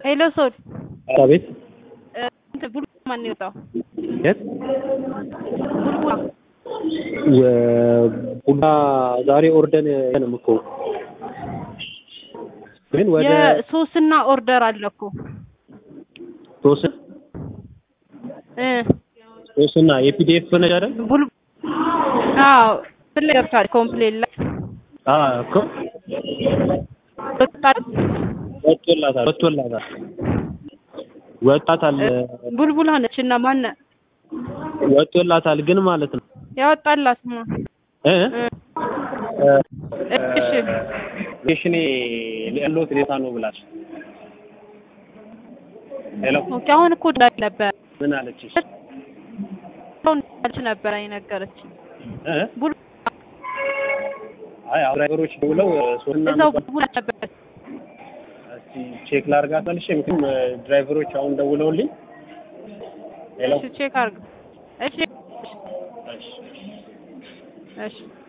ሄሎ ሶል አቤት እንትን ቡልቡላ ማን ነው የወጣው? የት ቡልቡላ ቡና ዛሬ ኦርደን ነው እኮ ግን ወደ የሶስና ኦርደር አለ እኮ ሶስት እ ሶስትና የፒዲኤፍ ነች አይደል? ቡል አዎ ፍለ ገብቷል ኮምፕሌን ላይ አዎ እኮ ወጣት ወጥቶላታል ወጥቶላታል ወጣታል ቡልቡላ ነች እና ማን ወጥቶላታል ግን ማለት ነው ያወጣላት ማ እ እሺ ሽኔ ያለሁት ሌታ ነው ብላች ሄሎ ኦኬ አሁን እኮ እንዳለ ነበር ምን አለችሽ አሁን እንዳለች ነበር አይነገረች እ ቡል አይ አሁን ድራይቨሮች ደውለው ሶስትና እዛው ቡልቡላ ነበር እስቲ ቼክ ላድርጋት መልሼ ምክንያቱም ድራይቨሮች አሁን ደውለውልኝ ሄሎ እሺ ቼክ አድርግ እሺ እሺ እሺ